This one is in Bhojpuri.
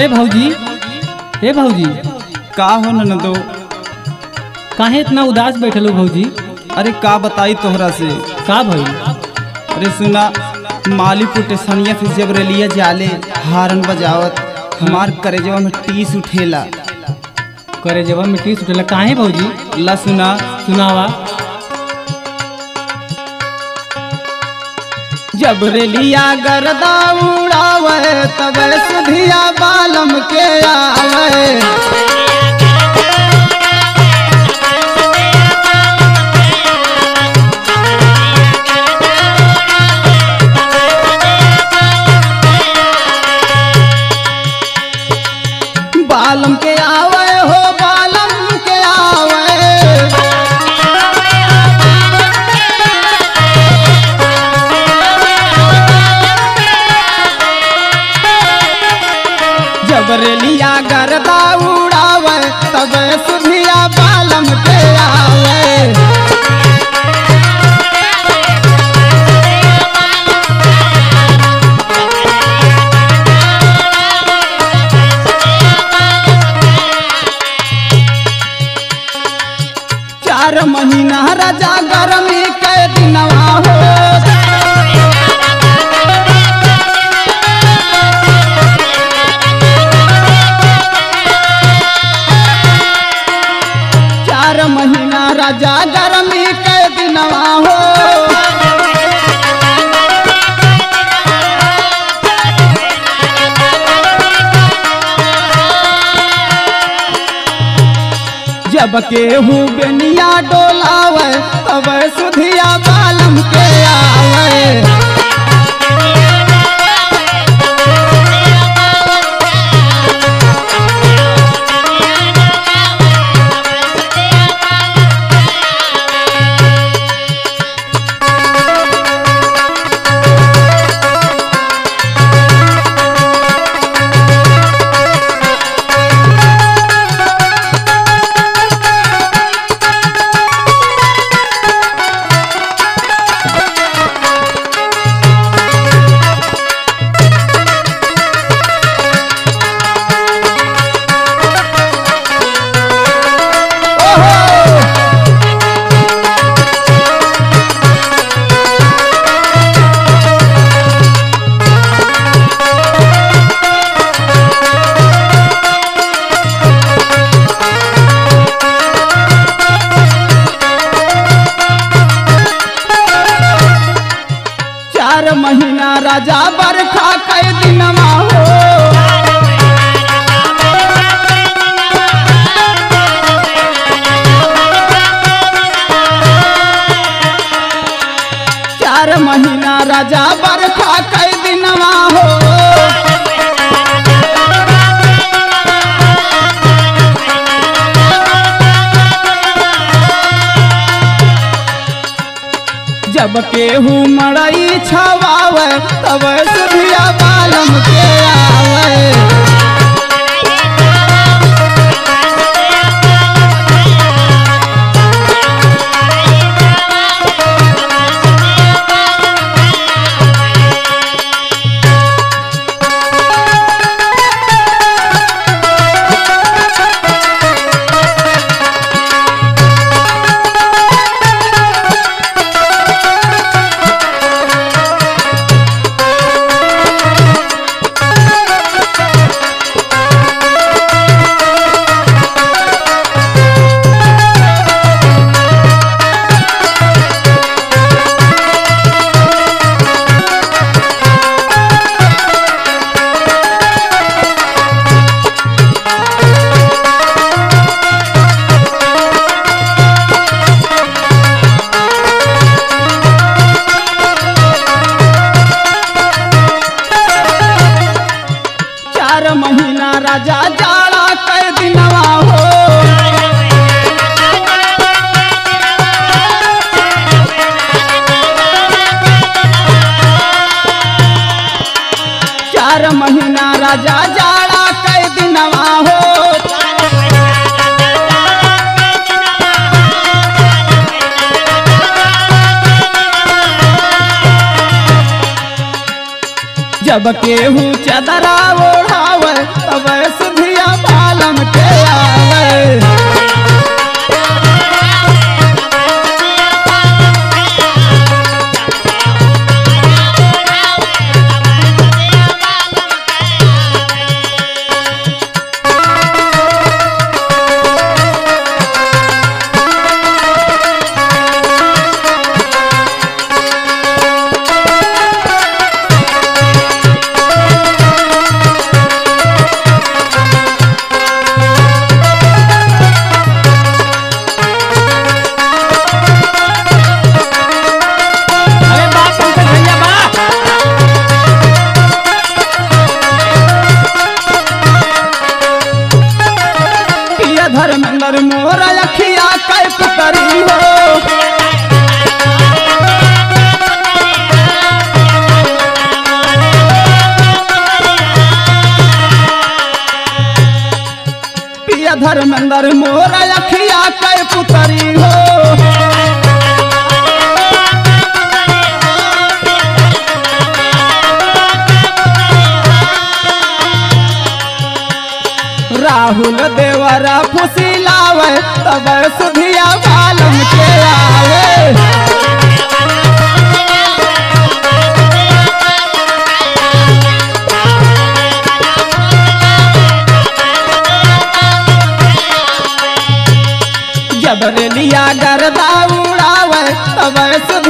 ए भौजी ए भौजी का हो ननदो काहे इतना उदास बैठल हो भौजी अरे का बताई तोहरा से का भइल अरे सुना मालीपुर टेसनिया से जब रेलिया जाले हारन बजावत हमार करेजवा में टीस उठेला करे जब मिट्टी सुटेला काहे भौजी ला सुना सुनावा जब रेलिया गरदा उड़ावे तब सुधिया बालम के आवे बालम के आवे हो बालम के आवे जब रेलिया गरदा उड़ावे तब सुधिया बालम के आवे चार महीना राजा गरमी के दिनवा हो चार महीना राजा गरमी के दिनवा हो जब केहू बेनिया डोलावे तब सुधिया बालम के आवे चार महीना राजा बरखा के दिनवा हो चार महीना राजा बरखा के दिनवा हो जब केहू मड़ई छवावे तब सुधिया बालम के आवे चार महीना राजा जाड़ा के दिनवा हो चार महीना राजा जाड़ा के दिनवा हो जब केहू चदरा ओढ़ावे तब पिया धर्मेंद्र मोरा अखिया कै पुतरी हो पिया धर्मेंद्र मोरा अखिया कै पुतरी हो राहुल देवरा फुसिलावे तब सुधिया बालम के आवे जब रेलिया गरदा उड़ावे तब सुधिया